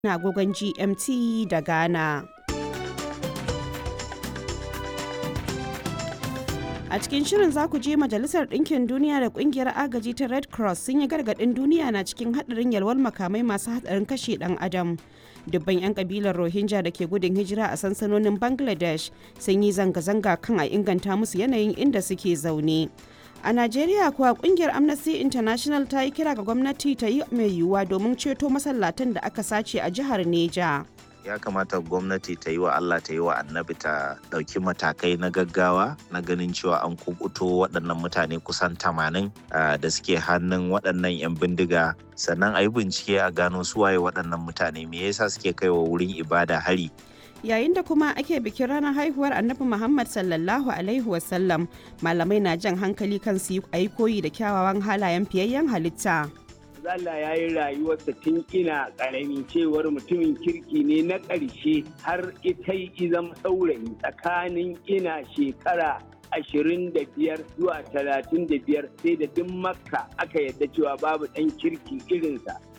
na agogon GMT da Ghana. A cikin shirin za ku je Majalisar Ɗinkin Duniya da Ƙungiyar Agaji ta Red Cross sun yi gargaɗin duniya na cikin haɗarin yalwar makamai masu haɗarin kashe ɗan adam. Dubban 'yan ƙabilar Rohingya da ke gudun hijira a sansanonin Bangladesh sun yi zanga-zanga kan a inganta musu yanayin inda suke zaune. A Najeriya kuwa kungiyar Amnesty International ta yi kira ga gwamnati ta yi mai yiwuwa domin ceto masallatan da aka sace a jihar Neja. ya kamata gwamnati ta yi wa Allah ta yi wa annabi ta ɗauki matakai na gaggawa na ganin cewa an kukuto waɗannan mutane kusan tamanin da suke hannun waɗannan 'yan bindiga sannan a yi bincike a gano suwaye waɗannan mutane me yasa suke kai wa wurin ibada hari yayin da kuma ake bikin ranar haihuwar annabi muhammad sallallahu alaihi wasallam malamai na jan hankali kan su yi koyi da kyawawan halayen fiyayyen halitta Allah ya yi rayuwarsa tun ina ƙarami cewar mutumin kirki ne na ƙarshe har ita yi zama saurayi tsakanin ina shekara ashirin da biyar zuwa talatin da biyar sai da duk makka aka yadda cewa babu ɗan kirki irinsa